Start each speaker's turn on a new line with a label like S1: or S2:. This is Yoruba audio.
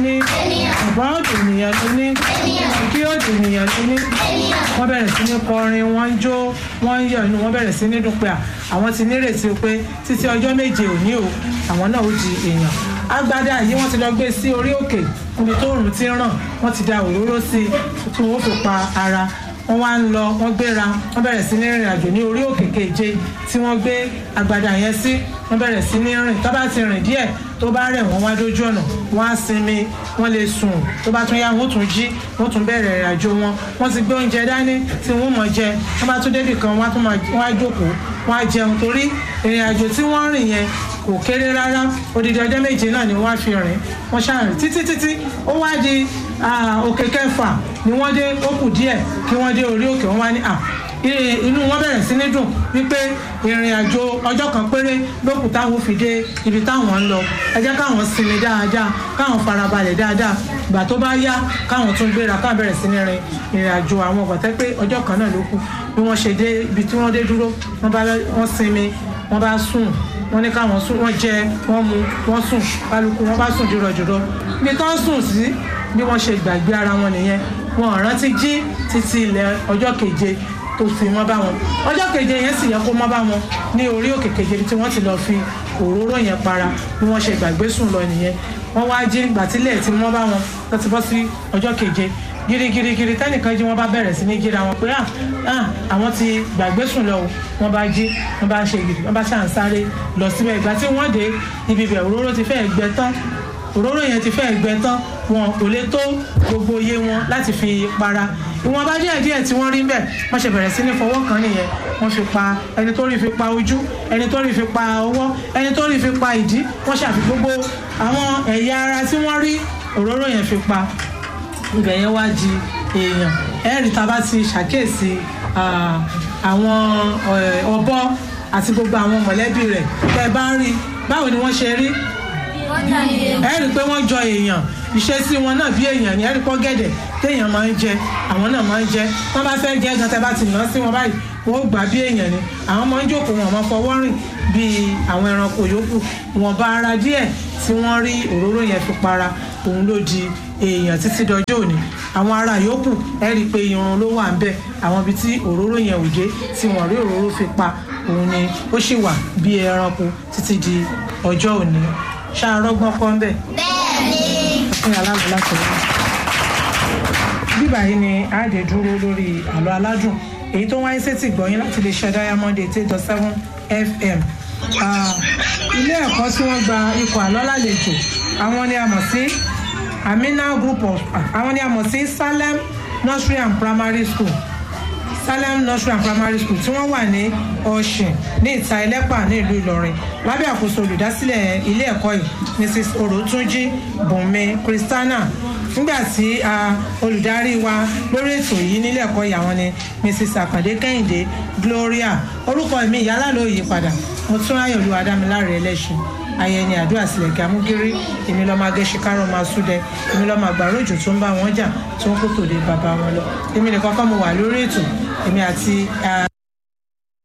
S1: ní ọ̀bá òdì ènìyàn ló ní kí òdì ènìyàn ló ní wọ́n bẹ̀rẹ̀ sí ní kọrin wọ́n ń jó wọ́n ń yọ̀ inú wọ́n bẹ̀rẹ̀ sí ní dùn pé àwọn ti nírètí pé títí ọjọ́ méje òní o àwọn náà ó di èèyàn agbádá yìí wọ́n ti lọ gbé sí orí òkè níbi tó òrùn ti ràn wọ́n ti da òróró sí i tí wọ́n fi pa ara wọ́n wá ń lọ wọ́n gbéra wọ́n bẹ̀rẹ̀ sí ní rìn àjò ní orí òkè keje tí wọ́n gbé agbádá yẹn sí wọ́n bẹ̀rẹ̀ sí ní rìn tó bá ti rìn díẹ̀ tó bá rẹ̀ wọ́n wá dójú ọ̀nà wọ́n á sinmi wọ́n lè sùn tó bá tún yá wọ́n tún jí wọ́n tún bẹ̀rẹ̀ ìrìn àjò wọn wọ́n ti gbé oúnjẹ dání tí wọ́n mọ̀ jẹ wọ́n bá tún débì kan wọ́n á tún máa wọ́n á jókòó wọ́n á jẹun torí ìrìn àjò tí wọ́n rìn yẹn kò kéré rárá odidi ọjọ́ méje náà ni wọ́n á fi rìn wọ́n ṣàrìn títí títí ó wá di òkè kẹfà ni wọ́n dé ó kù díẹ̀ kí wọ́n dé orí òkè wọ́n wá ní à inú wọn bẹ̀rẹ̀ sí ní dùn wípé ìrìn àjò ọjọ́ kan péré lókù táwọn fi dé ibi táwọn ń lọ ẹ jẹ́ káwọn sinmi dáadáa káwọn farabalẹ̀ dáadáa ìgbà tó bá yá káwọn tún gbéra káwọn bẹ̀rẹ̀ sí ní rin ìrìn àjò àwọn ọ̀gbọ̀tẹ́ pé ọjọ́ kan náà ló kù bí wọ́n ṣe dé ibi tí wọ́n dé dúró wọ́n sinmi wọ́n bá sùn wọ́n ní káwọn sùn wọ́n jẹ wọ́n mu wọ́n sùn kálukú wọ́n bá sùn jùrọ̀jùrọ̀ ibi tó ń sùn sí bí wọ́n ṣe gbàgbé ara wọn nìyẹn wọn ò rántí jí títí ilẹ̀ ọjọ́ keje tó fi mọ́ bá wọn ọjọ́ keje yẹn sì yẹ kó mọ́ bá wọn ní orí òkè keje tí wọ́n ti lọ fi òróró yẹn para bí wọ́n ṣe gbàgbé sùn lọ nìyẹn wọ́n wá jí gbàtílẹ̀ tí mọ́ bá wọn tó ti bọ́ sí ọjọ́ keje girigirigiri tẹnìkan jí wọn bá bẹ̀rẹ̀ sí ní jíra wọn pé àwọn ti gbàgbé sùn lọ wọn bá jí wọn bá ṣe gidi wọn bá ṣàn sáré lọ síbẹ̀ ìgbà tí wọ́n dé ibi bẹ̀ òróró ti fẹ́ẹ̀ gbẹ tán òróró yẹn ti fẹ́ẹ̀ gbẹ tán wọn kò lè tó gbogbo iye wọn láti fi para ìwọ̀n bá díẹ̀ díẹ̀ tí wọ́n rí bẹ́ẹ̀ wọ́n ṣe bẹ̀rẹ̀ sí ní fọwọ́ kan nìyẹn wọ́n fi pa ẹni tó rí fi pa ojú ẹni tó rí fi pa ọwọ́ ẹni tó rí fi pa ìdí wọ́n ṣàfi gbogbo àwọn ẹ̀yà ara tí wọ́n rí òróró yẹn fi pa ibẹ̀ yẹn wá di èèyàn ẹ̀rí tá a bá ti ṣàkíyèsí àwọn ọ̀bọ àti gbogbo àwọn mọ̀lẹ́bí rẹ̀ tẹ́ ẹ bá rí báwo ni wọ́n ṣe rí ẹ rí i pé wọ́n jọ èèyàn ìṣesí wọn náà bí èèyàn ni ẹ rí i pọ́ gẹ̀dẹ̀ téèyàn máa ń jẹ àwọn náà máa ń jẹ wọ́n bá fẹ́ jẹ gan tẹ́ bá ti nà sí wọn báyìí wọ́n ó gbà bí èèyàn ni àwọn máa ń jókòó wọn máa fọwọ́ rìn bí àwọn ẹranko yòókù wọn bá ara díẹ̀ tí wọ́n rí òróró yẹn fi para òun ló di èèyàn títí dọjọ́ òní àwọn ará yòókù ẹ rí i pé irun ló wà ń bẹ àwọn ibi tí òróró yẹn ò dé tí wọ́n rí òróró fi pa òun ni ó sì wà bí ẹranko títí di ọjọ́ òní ṣàrọ́gbọ́n kọ́ ń bẹ̀.
S2: bẹ́ẹ̀ni.
S1: fún aláàbò láti rí. bíbà yìí ni àádé dúró lórí àlọ́ aládùn èyí tó wáyé sétí gbọ̀yìn láti lè ṣe diamond eight eight dot seven fm. ilé ẹ̀kọ́ tí wọ́n gba ikọ̀ àlọ́ lálejò àwọn ni a mọ̀ sí amina group of àwọn ni a mọ̀ sí salem nursery and primary school salem nursery and primary school tí wọ́n wà ní ọ̀sìn ní ìta ẹlẹ́pà ní ìlú ìlọrin lábẹ́ àkóso olùdásílẹ̀ ilé ẹ̀kọ́ yìí mrs orotunji bùnmi christiana nígbà tí olùdarí wa lórí ètò yìí nílé ẹ̀kọ́ yìí àwọn ni mrs àkàndé kẹ́hìndé gloria orúkọ mi ìyálà ló yí padà mo tún ráyè olúwa dámiláre ẹlẹ́sìn ayẹni àdúrà sílẹ̀ kí amúgírí èmi lọ́ọ́ máa gẹ́sí kárọ̀ máa súdẹ èmi lọ́ọ́ máa gbàrú òjò tó ń bá wọn jà tó ń kó tòde bàbá wọn lọ èmi nìkan kọ́ mo wà lórí ètò èmi àti